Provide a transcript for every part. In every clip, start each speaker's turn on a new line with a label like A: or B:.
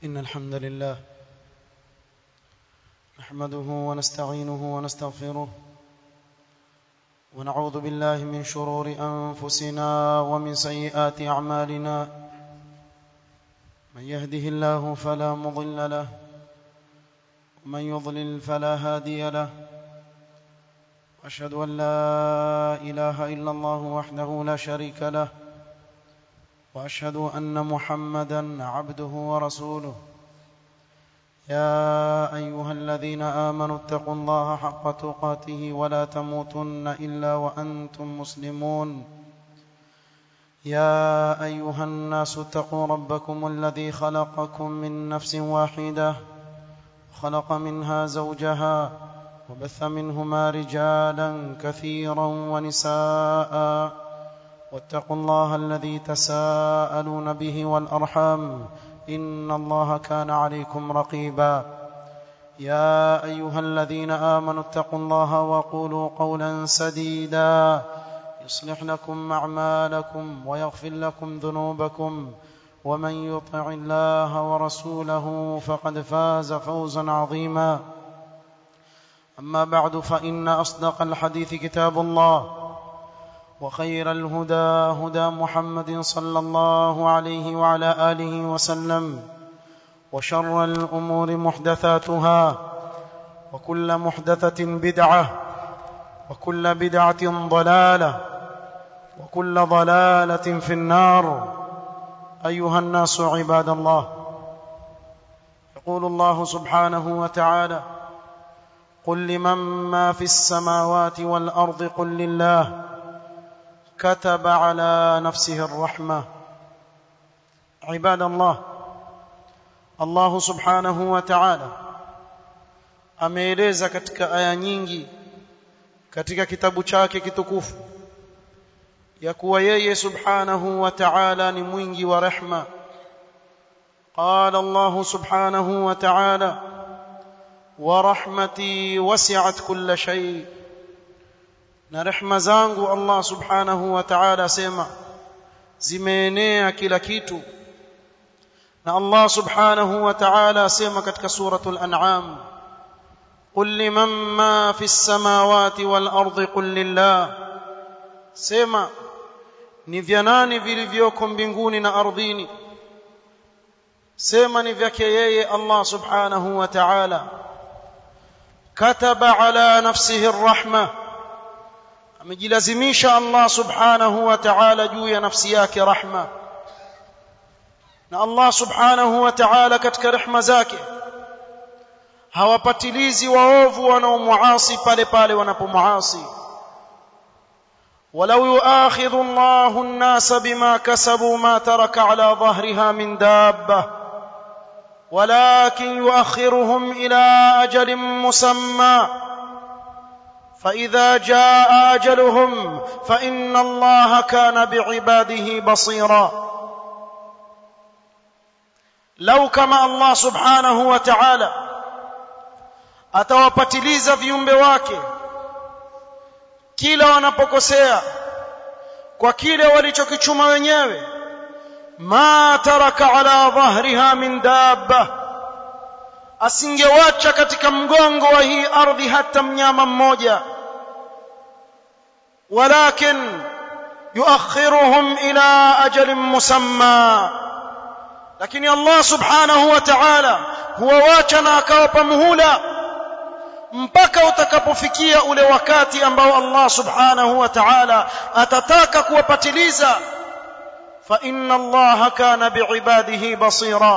A: إن الحمد لله نحمده ونستعينه ونستغفره ونعوذ بالله من شرور أنفسنا ومن سيئات أعمالنا من يهده الله فلا مضل له ومن يضلل فلا هادي له أشهد أن لا إله إلا الله وحده لا شريك له واشهد ان محمدا عبده ورسوله يا ايها الذين امنوا اتقوا الله حق تقاته ولا تموتن الا وانتم مسلمون يا ايها الناس اتقوا ربكم الذي خلقكم من نفس واحده خلق منها زوجها وبث منهما رجالا كثيرا ونساء واتقوا الله الذي تساءلون به والارحام ان الله كان عليكم رقيبا يا ايها الذين امنوا اتقوا الله وقولوا قولا سديدا يصلح لكم اعمالكم ويغفر لكم ذنوبكم ومن يطع الله ورسوله فقد فاز فوزا عظيما اما بعد فان اصدق الحديث كتاب الله وخير الهدى هدى محمد صلى الله عليه وعلى اله وسلم وشر الامور محدثاتها وكل محدثه بدعه وكل بدعه ضلاله وكل ضلاله في النار ايها الناس عباد الله يقول الله سبحانه وتعالى قل لمن ما في السماوات والارض قل لله كتب على نفسه الرحمه عباد الله الله subhanahu wa ta'ala ameeleza katika aya nyingi katika kitabu chake kitukufu ya kuwa yeye subhanahu wa ta'ala ni mwingi wa rehma قال الله سبحانه وتعالى ورحمتي وسعت كل شيء na rehma zangu Allah subhanahu wa ta'ala asema zimeenea kila kitu na Allah subhanahu wa ta'ala asema katika suratul an'am qul liman ma fis samawati wal ardi qul lillah sema ni vya nani vilivyoko mbinguni na ardhini sema ni vyake yeye Allah subhanahu wa ta'ala kataba ala nafsihi arrahmah amejilazimisha Allah subhanahu wa ta'ala juu ya nafsi yake rahma na Allah subhanahu wa ta'ala katika rehma zake hawapatilizi waovu wanaomuasi pale pale wanapomuasi ولو يؤاخذ الله الناس بما كسبوا ما ترك على ظهرها من دابه ولكن يؤخرهم الى اجل مسمى فاذا جاء اجلهم فان الله كان بعباده بصيرا لو كما الله سبحانه وتعالى atawapatiliza viumbe wake kila wanapokosea kwa kile walichokichuma wenyewe ma taraka ala dhahriha min dabba asingewacha katika mgongo wa hii ardhi hata mnyama mmoja ولكن يؤخرهم الى اجل مسمى lakini Allah subhanahu wa ta'ala huwawacha na akawapa muhula mpaka utakapofikia ule wakati ambao Allah subhanahu wa ta'ala atataka kuwapatiliza fa inna Allah kana bi'ibadihi basira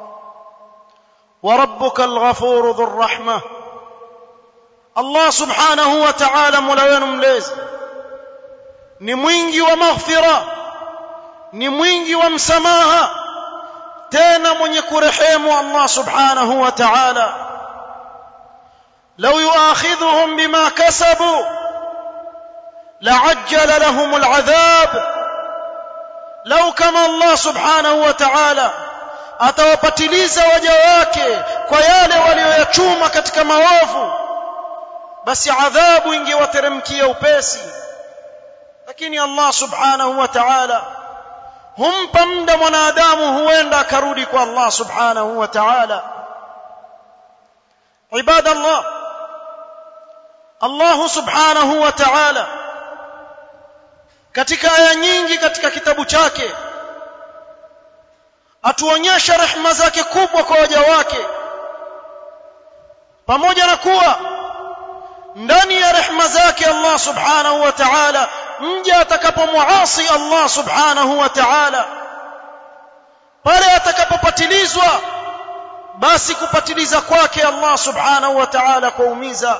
A: wa rabbuka al-ghafur dhur rahmah Allah subhanahu wa ta'ala mola wenu mlezi ni mwingi wa maghfira ni mwingi wa msamaha tena mwenye kurehemu Allah subhanahu wa ta'ala لو يؤاخذهم بما كسبوا لعجل لهم العذاب لو كما الله سبحانه وتعالى atawapatiliza waja wake kwa yale walioyachuma katika maovu basi adhabu ingewateremkia upesi lakini Allah subhanahu wa ta'ala humpa muda mwanadamu huenda akarudi kwa Allah subhanahu wa ta'ala ibada Allah Allah subhanahu wa ta'ala katika aya nyingi katika kitabu chake atuonyesha rehema zake kubwa kwa waja wake pamoja na kuwa ndani ya rehema zake Allah subhanahu wa ta'ala mja atakapomuasi Allah subhanahu wa ta'ala pale atakapopatilizwa basi kupatiliza kwake Allah subhanahu wa ta'ala kuumiza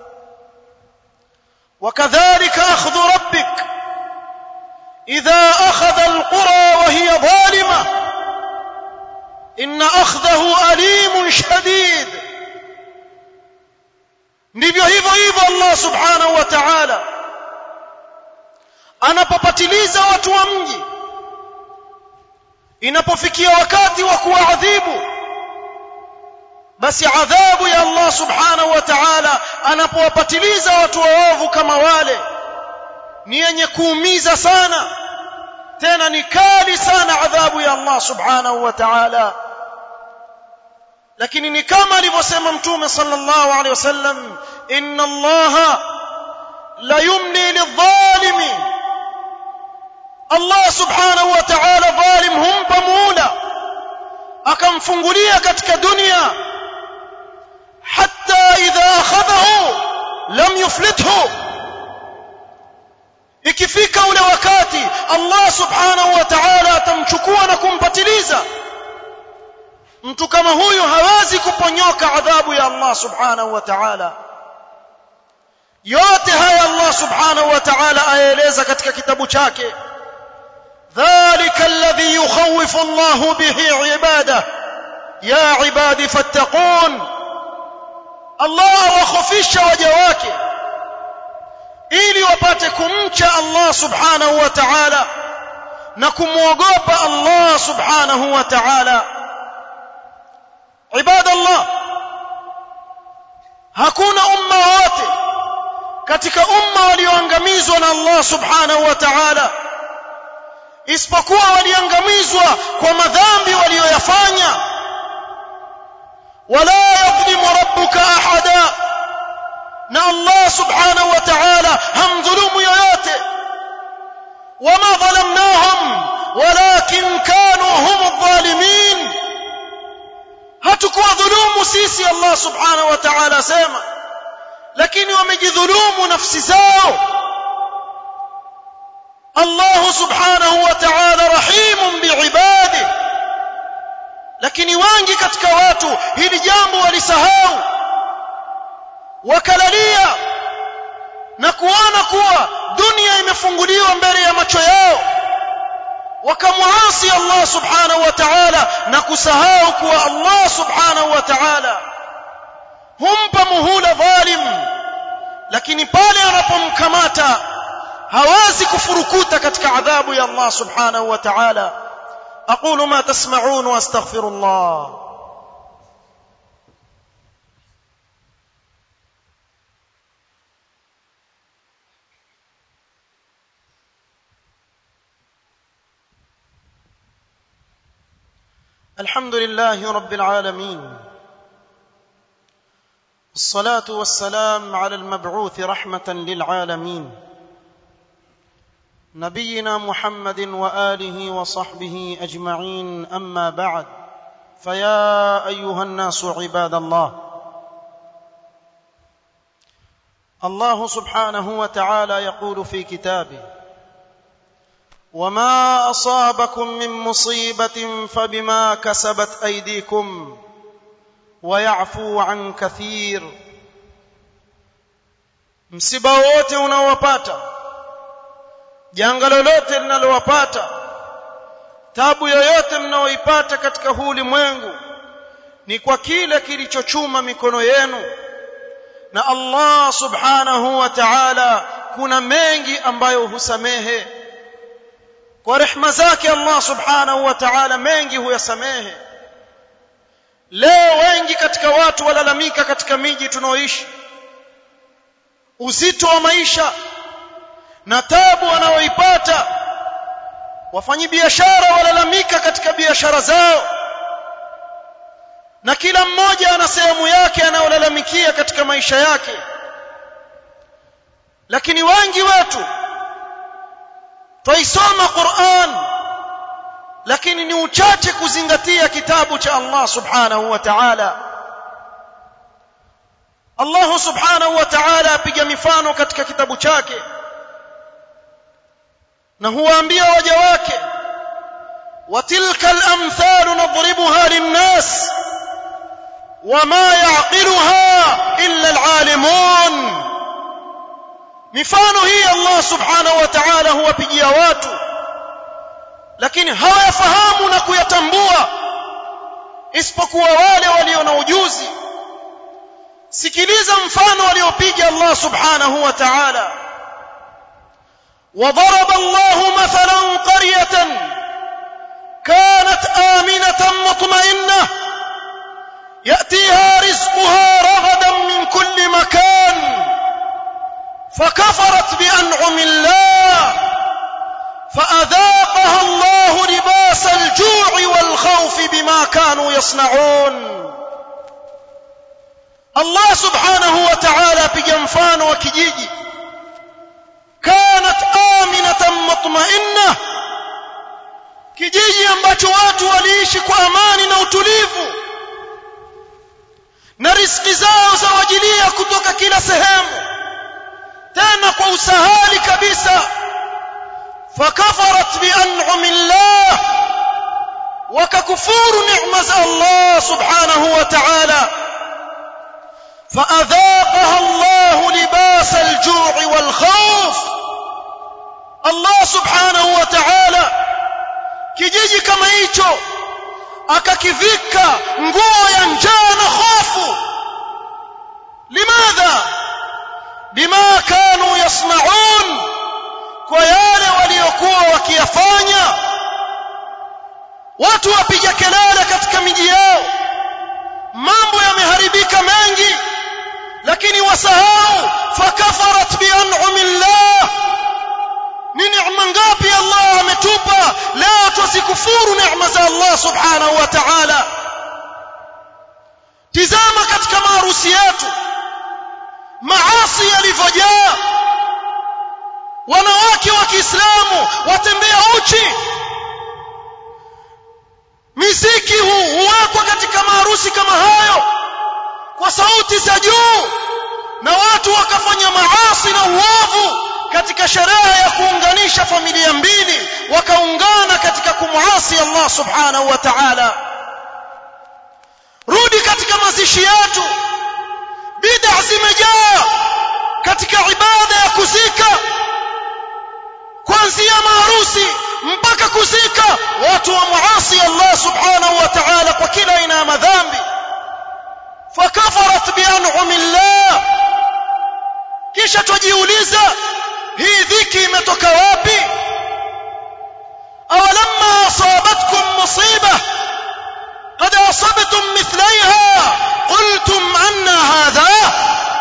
A: وكذلك أخذ ربك إذا أخذ القرى وهي ظالمة إن أخذه أليم شديد ndivyo hivyo hivyo Allah subhanahu wa ta'ala anapopatiliza watu wa mji inapofikia wakati wa kuwaadhibu basi adhabu ya Allah subhanahu wa ta'ala anapowapatiliza watu waovu kama wale ni yenye kuumiza sana tena ni kali sana adhabu ya Allah subhanahu wa ta'ala lakini ni kama alivyosema mtume sallallahu alaihi wasallam inna Allah la yumli lidh-dhalimi Allah subhanahu wa ta'ala dhalim humpa muda akamfungulia katika dunia hatta idha akhadhahu lam yuflithu ikifika ule wakati Allah subhanahu wa ta'ala atamchukua na kumpatiliza mtu kama huyu hawezi kuponyoka adhabu ya Allah subhanahu wa ta'ala yote haya Allah subhanahu wa ta'ala aeleza katika kitabu chake ذلك الذي يخوف الله به عباده يا عبادي فاتقون الله وخفisha waja wake ili wapate kumcha Allah subhanahu wa ta'ala na kumwogopa Allah subhanahu wa ta'ala ibadallah hakuna umma wote katika umma walioangamizwa na Allah subhanahu wa ta'ala isipokuwa waliangamizwa kwa madhambi walioyafanya wala yadhlimu rabbuka ahada na Allah subhanahu wa ta'ala hamdhulumu yoyote wama dhalamnahum walakin kanu hum adh-dhalimin hatukuwa dhulumu sisi Allah subhanahu wa ta'ala sema lakini wamejidhulumu nafsi zao Allah subhanahu wa ta'ala rahimun biibadihi lakini wengi katika watu hili jambo walisahau wakalalia na kuona kuwa dunia imefunguliwa mbele ya macho yao wakamwasi Allah subhanahu wa ta'ala na kusahau kuwa Allah subhanahu wa ta'ala humpa muhula dhalim lakini pale anapomkamata hawezi kufurukuta katika adhabu ya Allah subhanahu wa ta'ala aqulu ma tasma'un wa astaghfirullah الحمد لله رب العالمين الصلاه والسلام على المبعوث رحمه للعالمين نبينا محمد واله وصحبه اجمعين اما بعد فيا ايها الناس عباد الله الله سبحانه وتعالى يقول في كتابه وما اصابكم من مصيبه فبما كسبت ايديكم ويعفو عن كثير msiba wote unaowapata janga lolote linalowapata tabu yoyote mnaoipata katika huu ulimwengu ni kwa kile kilichochuma mikono yenu na Allah subhanahu wa ta'ala kuna mengi ambayo husamehe kwa rehema zake Allah subhanahu wa ta'ala mengi huyasamehe leo wengi katika watu walalamika katika miji tunaoishi uzito wa maisha na tabu wanaoipata wafanyi biashara walalamika katika biashara zao na kila mmoja ana sehemu yake anayolalamikia katika maisha yake lakini wengi wetu twaisoma Qur'an lakini ni uchache kuzingatia kitabu cha Allah subhanahu wa ta'ala Allah subhanahu wa ta'ala apiga mifano katika kitabu chake na huwaambia waja wake وتلك الأمثال نضربها للناس وما يعقلها إلا العالمون mifano hii Allah subhanahu wa ta'ala huwapigia watu lakini hawayafahamu na kuyatambua isipokuwa wale walio na ujuzi sikiliza mfano aliopiga Allah subhanahu wa ta'ala وضرب الله مثلا قرية كانت آمنة مطمئنة يأتيها رزقها رغدا من كل مكان فكفرت بأنعم الله فأذاقها الله لباس الجوع والخوف بما كانوا يصنعون الله سبحانه وتعالى بجنفان وكجيجي كانت آمنة مطمئنة kijiji ambacho watu waliishi kwa amani na utulivu na riski zao zawajilia kutoka kila sehemu tena kwa usahali kabisa fakafarat bian'ami llah wakakufuru neema za Allah subhanahu wa ta'ala فأذاقها الله لباس الجوع والخوف الله سبحانه وتعالى kijiji kama hicho akakivika nguo ya njaa na hofu limadha bima kanu yasnaun kwa yale waliokuwa wakiyafanya watu wapiga kelele katika miji yao mambo yameharibika mengi lakini wasahau fakafarat bian'ami llah ni neema ngapi Allah ametupa leo tuzikufuru neema za Allah subhanahu wa ta'ala tizama katika maharusi yetu maasi yalivyojaa wanawake wa Kiislamu watembea uchi miziki huu huwekwa katika maharusi kama hayo kwa sauti za juu na watu wakafanya maasi na uovu katika sherehe ya kuunganisha familia mbili wakaungana katika kumwasi Allah subhanahu wa ta'ala rudi katika mazishi yetu bid'a zimejaa katika ibada ya kuzika kuanzia maharusi mpaka kuzika watu wa muasi Allah subhanahu wa ta'ala kwa kila aina ya madhambi fakafarat bian'ami Allah kisha tujiuliza hii dhiki imetoka wapi awalamma asabatkum musiba qad asabtum mithlaiha qultum anna hadha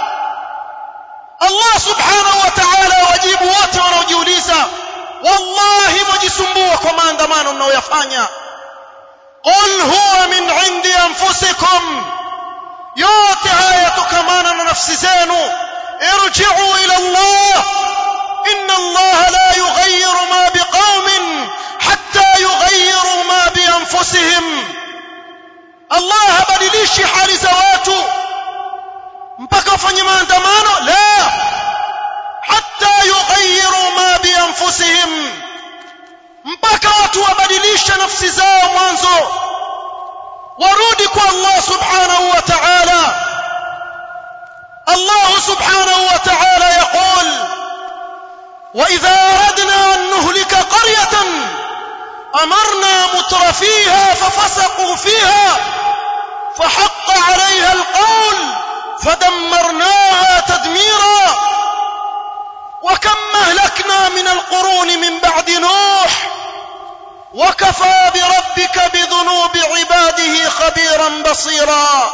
A: Allah subhanahu wa ta'ala wajibu wote wanaojiuliza wallahi mjisumbua kwa maandamano mnayoyafanya qul huwa min indi anfusikum yote haya yatokamana na nafsi zenu irji'u ila Allah inna Allah la yughayyiru ma biqaumin hatta yughayyiru ma bi anfusihim Allah habadilishi hali za watu mpaka wafanye maandamano la hatta yughayyiru ma bi anfusihim mpaka watu wabadilishe nafsi zao mwanzo warudi kwa Allah subhanahu wa ta'ala الله سبحانه وتعالى يقول وإذا أردنا أن نهلك قرية أمرنا متر فيها ففسقوا فيها فحق عليها القول فدمرناها تدميرا وكم أهلكنا من القرون من بعد نوح وكفى بربك بذنوب عباده خبيرا بصيرا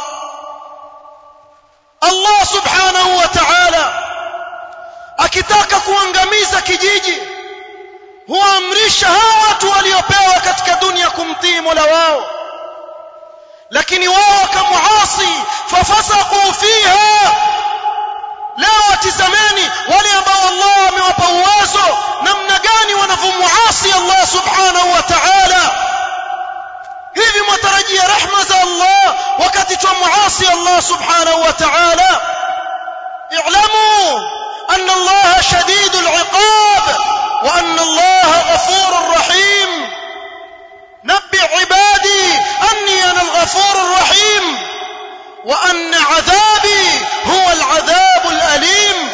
A: Allah subhanahu wa ta'ala akitaka kuangamiza kijiji huamrisha hawa watu waliopewa katika dunia kumtii Mola wao lakini wao wakamuasi fafasaqu fiha leo watizameni wale ambao Allah amewapa uwezo namna gani wanavyomuasi Allah subhanahu wa ta'ala hivi mwatarajia rehma za Allah wakati twamuasi Allah subhanahu wa ta'ala i'lamu anna Allah shadidul 'iqab wa anna Allah ghafurur rahim نبئ عبادي أني أنا الغفور الرحيم وأن عذابي هو العذاب الأليم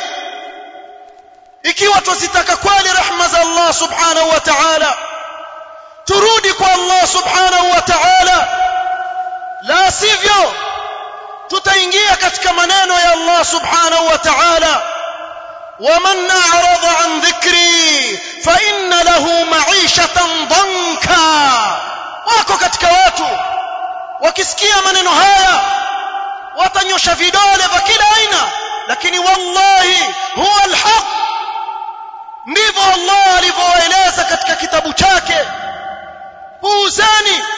A: ikiwa tuzitaka kweli rehma za Allah subhanahu wa ta'ala turudi kwa Allah subhanahu wa ta'ala la sivyo tutaingia katika maneno ya Allah subhanahu wa ta'ala ومن أعرض عن ذكري فإن له معيشة ضنكا wako katika watu wakisikia maneno haya watanyosha vidole vya kila aina lakini wallahi huwa alhaq ndivyo Allah alivyoeleza katika kitabu chake puuzeni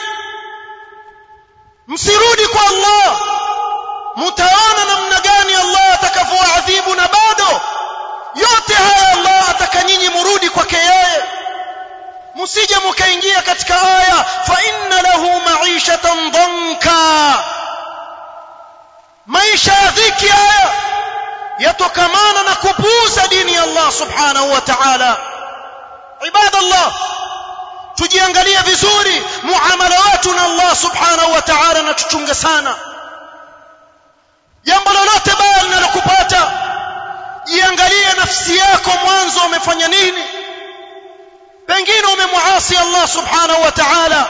A: msirudi kwa Allah mtaona namna gani Allah atakavyoadhibu na bado yote haya Allah ataka nyinyi murudi kwake yeye msije mkaingia katika aya fa inna lahu ma'ishatan dhanka maisha ya dhiki haya yatokamana na kupuuza dini ya Allah subhanahu wa ta'ala ibadallah tujiangalie vizuri muamala wetu na Allah subhanahu wa ta'ala na tuchunge sana jambo lolote baya linalokupata jiangalie nafsi yako mwanzo umefanya nini pengine umemuasi Allah subhanahu wa ta'ala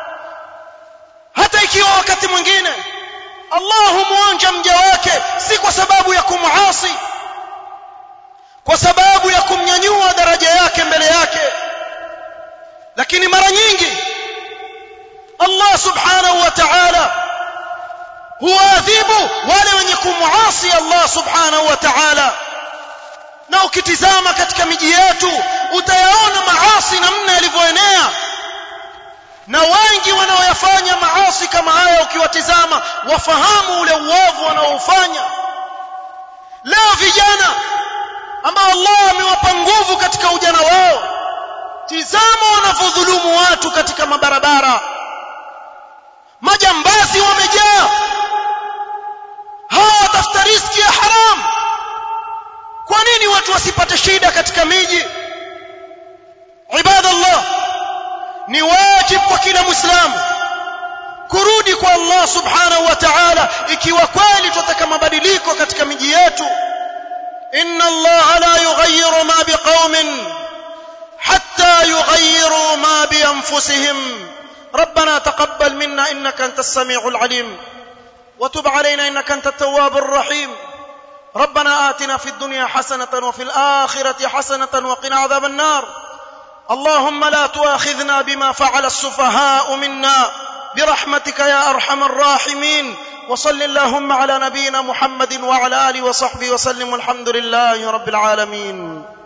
A: hata ikiwa wakati mwingine Allah humuonja mja wake si kwa sababu ya kumuasi kwa sababu ya kumnyanyua daraja yake mbele yake lakini mara nyingi Allah subhanahu wa ta'ala huadhibu wale wenye kumuasi Allah subhanahu wa ta'ala na ukitizama katika miji yetu utayaona maasi namna yalivyoenea na wengi wanaoyafanya maasi kama haya ukiwatizama wafahamu ule uovu wanaoufanya leo vijana ambao Allah amewapa nguvu katika ujana wao tizama wanavyodhulumu watu katika mabarabara majambazi wamejaa hawa watafuta riski ya haramu kwa nini watu wasipate shida katika miji ibadallah ni wajibu kwa kila muislamu kurudi kwa Allah subhanahu wa ta'ala ikiwa kweli tunataka mabadiliko katika miji yetu inna Allah la yughayyiru ma biqaumin hatta yughayyiru ma bi anfusihim ربنا تقبل منا انك انت السميع العليم وتب علينا انك انت التواب الرحيم ربنا آتنا في الدنيا حسنة وفي الآخرة حسنة وقنا عذاب النار اللهم لا تؤاخذنا بما فعل السفهاء منا برحمتك يا أرحم الراحمين وصل اللهم على نبينا محمد وعلى آله وصحبه وسلم والحمد لله رب العالمين